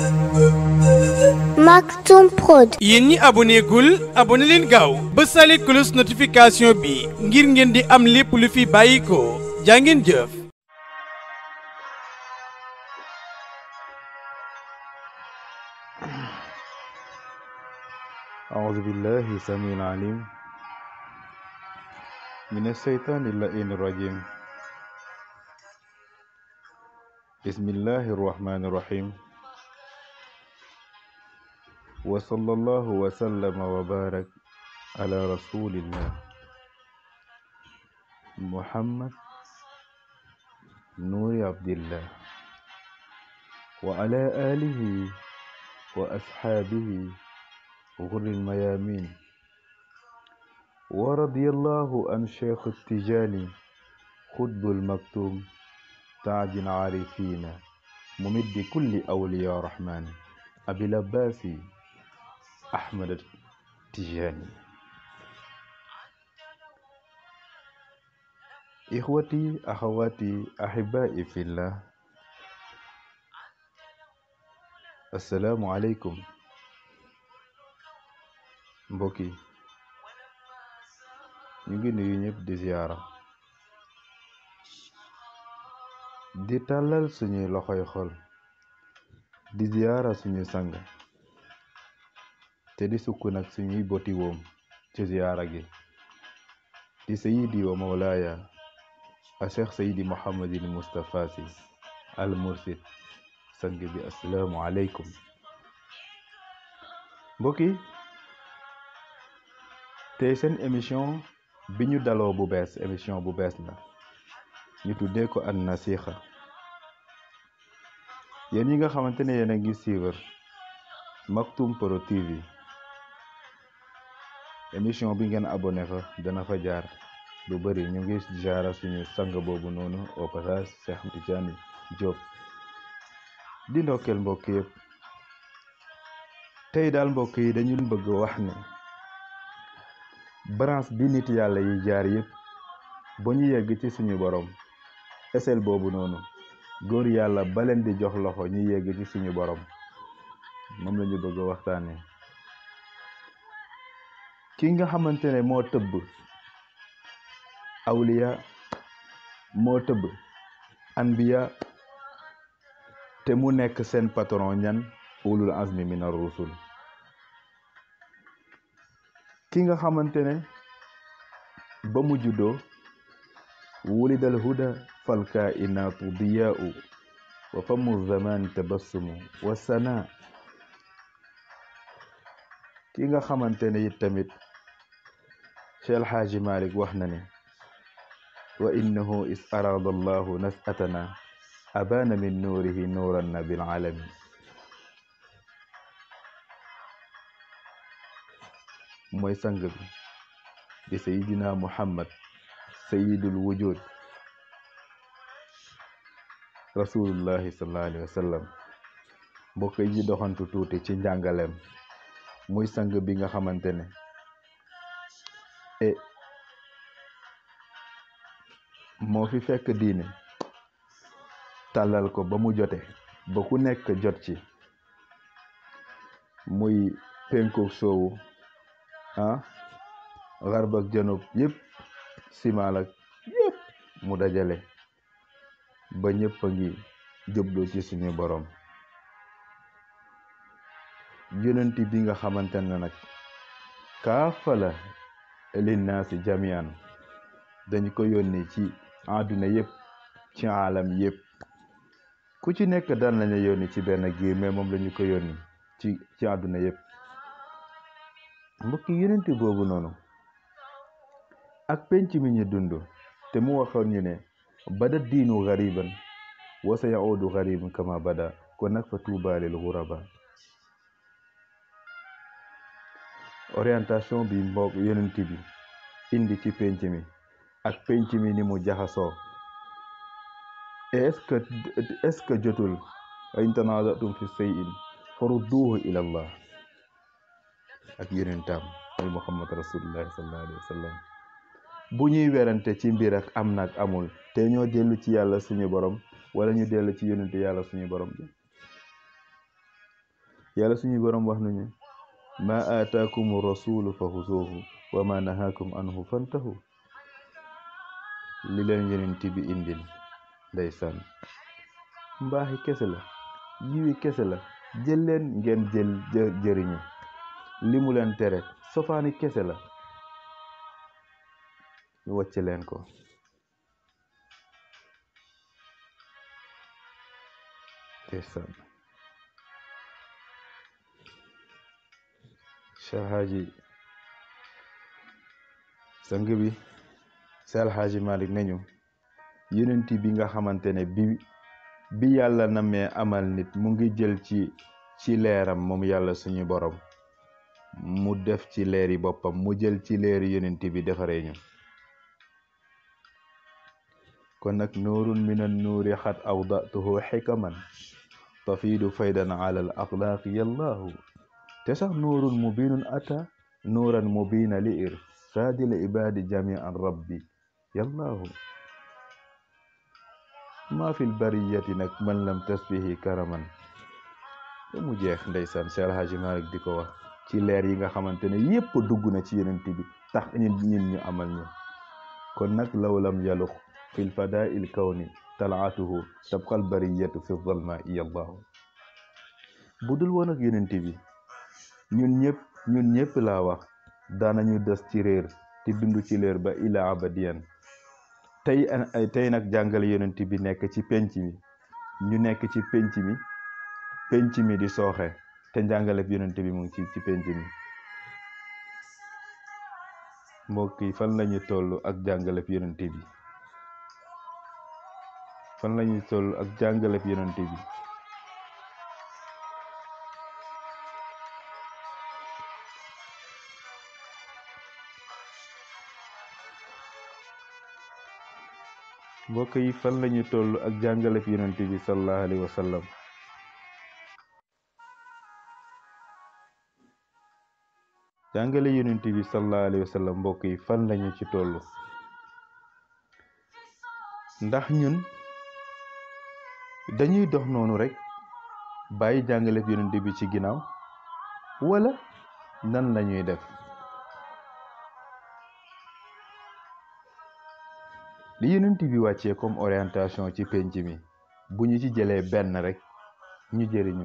Maktoum Prod. yéen ñi aboné gul aboné leen gaaw ba sale cloche notification bi ngir ngeen di am lépp lu fi bàyyi ko jaa ngeen jëf أعوذ بالله السميع العليم من الشيطان اللئيم الرجيم بسم الله الرحمن الرحيم وصلى الله وسلم وبارك على رسول الله محمد نور عبد الله وعلى آله وأصحابه غر الميامين ورضي الله عن شيخ التجاني خطب المكتوم تاج العارفين ممد كل أولياء الرحمن أبي العباس أحمد التجاني إخوتي أخواتي أحبائي في الله السلام عليكم mbokk yi ñu ngi nuyu ñëpp di ziyaara di tàllal suñuy loxoy xol di ziyaara suñu sang te di sukk nag suñuy boti woom ci ziyaara gi di sayidi wa mawlaaya a cheikh sayidi mohammadin mustapha si al mursid sang bi asalaamu aleykum mbokk yi tey seen émission bi ñu daloo bu bees émission bu bees la ñu tuddee ko an nasiha yéen yi nga xamante ne yéen a ngi suivre Maktoum Prod TV émission bi ngeen abonné fa dana fa jaar lu bëri ñu ngi jaara suñu sang boobu noonu au passage Cheikh Tidiane Diop di ndokkeel mbokk yëpp tey daal mbokk yi dañu bëgg wax ne branche bi nit yàlla yi jaar yëpp ba ñu yegg ci suñu borom esel boobu noonu góor yàlla ba leen di jox loxo ñu yegg ci suñu borom moom la ñu bëgg a waxtaane ki nga xamante ne moo tëbb awliya moo tëbb anbiya te mu nekk seen patron ñan ulul azmi min ar-rusul ki nga xamante ne ba mu juddoo wulidal huda fal kainaatu diyaau wa famu zamani tabassumu wa sana ki nga xamante ne it tamit Cheikh El Hadji Malick wax na ne wa innahu is arada allahu nas'atana abana min nuurihi nuuran na bil alami mooy sang bi di sayidina muhammad sayidul wujud rasulullahi sallallahu alayhi wa sallam mbokk yi doxantu tuuti ci njàngaleem muy sang bi nga xamante ne e moo fi fekk diine tàllal ko ba mu jote ba ku nekk jot ci muy penkook soowu ah xarb ak janub yëpp simaal ak yëpp mu dajale ba ñëpp a ngi jublu ci suñu borom yonenti bi nga xamante ne nag kaafala linnaasi jamian dañ ko yónni ci àdduna yëpp ci alam yëpp ku ci nekk daan lañu yónni ci benn giir mais moom lañu ko yónni ci ci àdduna yëpp mbokki yonenti boobu noonu ak penc mi ñu dund te mu waxoon ñu ne bada diinu gariban wa sa yaudu gariban kama bada kon nag fa tuubaalil guraba orientation bi mbokk yonenti bi indi ci penc mi ak penc mi ni mu jaxasoo est ce que est ce que jotul in tanazatum fi shay'in farudduhu ila allah ak yonentam mooy muhammad rasulullahi sallallahu alayhi wa sallam bu ñuy werante ci mbir ak am nag amul te ñoo dellu ci yàlla suñu borom wala ñu dellu ci yonente yàlla suñu borom bi yàlla suñu borom wax nañu ma aataakum rasulu fa xusuuhu wa ma nahaakum anhu fantahu li leen yonent bi indil ndeysaan mbaaxi kese la yiwi kese la jël leen ngeen jël jëriñu li mu leen tere sofaani kese la ñu wàcc leen ko ndeysaan Cheikh Hadji sang bi Cheikh Hadji Malick nañu yonent bi nga xamante ne bi bi yàlla namee amal nit mu ngi jël ci ci leeram moom yàlla suñu borom mu def ci leeri boppam mu jël ci leeri yonent bi defaree ñu kon nag nuurun min an nuuri xat awdatuhu xikaman tafiidu faydan ala al axlaaqi yallaahu te sax nuurun mubinun ata nuuran mubina li irsaadi l ibaadi jamian rabbi yallaahu maa fil bariyati nag man lam tasbihi karaman ba mu jeex ndeysaan Seex Alxaaji Maalik di ko wax ci leer yi nga xamante ne yépp dugg na ci yonent bi tax ñun ñun ñu amal ñu kon nag law lam yalux fi lfadaai l kawni talaatuhu tabqal bariyatu fi zalma iyallahu bu dul woon ak yonent bi ñun ñëpp ñun ñëpp laa wax daanañu des ci réer te dund ci leer ba ila abadiyan tey ay tey nag jàngale yonent bi nekk ci penc mi ñu nekk ci penc mi penc mi di sooxe te njàngale yonent bi mu ngi ci ci penc mi mbokk yi fan lañu toll ak jàngale yonent bi fan lañu toll ak jàngale yonent bi mbokk yi fan lañu toll ak jàngalef yonent bi sallallahu alayhi wa sallam jàngale yonent bi sallallahu alayhi wa sallam mbokk yi fan lañu ci toll ndax ñun dañuy dox noonu rek bàyyi jàngalef yonent bi ci ginnaaw wala nan lañuy def li yonent bi wàccee comme orientation ci penc mi bu ñu ci jëlee benn rek ñu jëriñu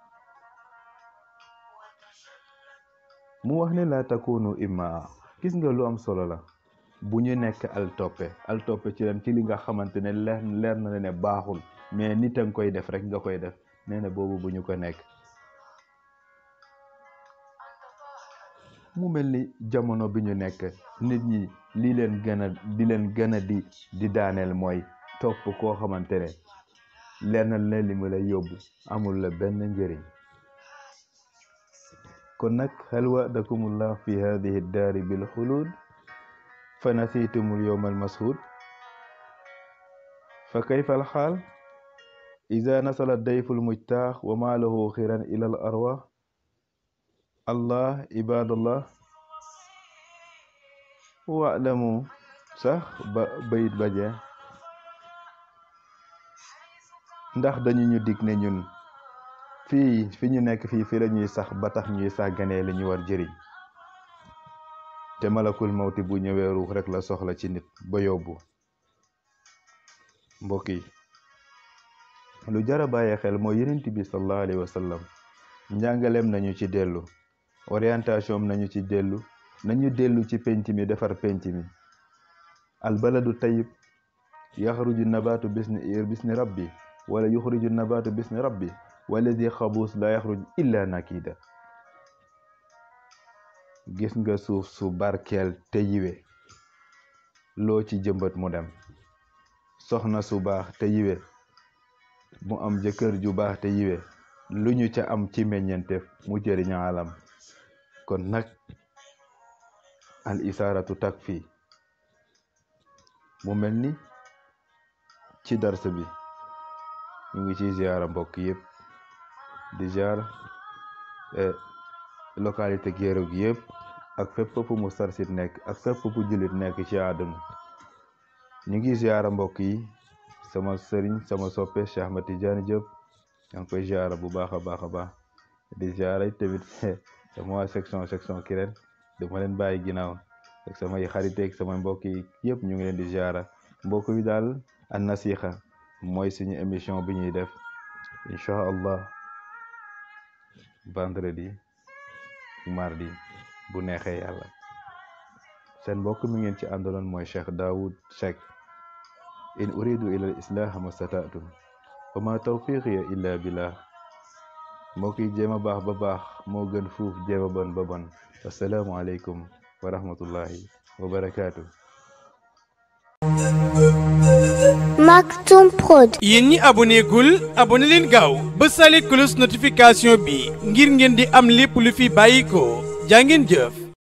mu wax ne laa takunu immaa gis nga lu am solo la bu ñu nekk al toppe al toppe ci leen ci li nga xamante ne leer leer na ne baaxul mais nit a nga koy def rek nga koy def nee na boobu bu ñu ko nekk mu mel ni jamono bi ñu nekk nit ñi li leen gën a di leen gën a di di daaneel mooy topp koo xamante ne lenn la li mu lay yóbbu amul la benn njëriñ kon nag hal wa'dakumullah fi hadihi daari bil xulud fa nasitumul yowma almashud fa kayfa alxaal ida nasala dayfu lmujtaax wa ma lahu xiran ila al arwaax allah ibadallah waalamu sax ba bayit baje ndax dañu ñu dig ne ñun fii fi ñu nekk fii fi la ñuy sax ba tax ñuy sàgganee li ñu war jëriñ te malakul mawti bu ñëwee ruux rek la soxla ci nit ba yóbbu mbokk yi lu jara bàyyi xel mooy yonent bi sallallahu alayhi wa sallam njàngaleem nañu ci dellu orientation nañu ci dellu nañu dellu ci penc mi defar penc mi albaladu tayib yaxruju nabaatu bisni ir bisni rabbi wala yuxriju nabaatu bisni rabbi waladi xabuus la yaxruj illa nakida gis nga suuf su barkeel te yiwe loo ci jëmbat mu dem soxna su baax te yiwe mu am jëkkër ju baax te yiwe lu ñu ca am ci meññeenteef mu jëriñ alam kon nag al isaaratu takfi mu mel ni ci darsa bi ñu ngi ci ziara mbokk yëpp di ziar localité Guéréo gi yëpp ak fépp fu mu sarsit nekk ak fépp fu jullit nekk ci àdduna ñu ngi ziara mbokk yi sama sëriñ sama soppe Cheikh Ahmed Tidiane Diop yaa ngi koy ziara bu baax a baax a baax di ziara tamit sama waa section section Kirène dama leen bàyyi ginnaaw ak samay xariteeg samay mbokk yi yëpp ñu ngi leen di ziara mbokk yi daal an nasiha mooy suñu émission bi ñuy def incha allah vendredi mardi bu neexee yàlla seen mbokk mi ngeen ci àndaloon mooy Cheikh Daoud Seck in uridu ila al islaha mastata'tu wa ma tawfiqiya illa billah mbokk yi jéem a baax ba baax moo gën fuuf jéem a bon ba bon assalaamu aleykum wa rahmatullahi wa barakaatu Maktoum Prod. yéen ñi aboné gul aboné leen gaaw ba sale cloche notification bi ngir ngeen di am lépp lu fi bàyyi ko jaa ngeen jëf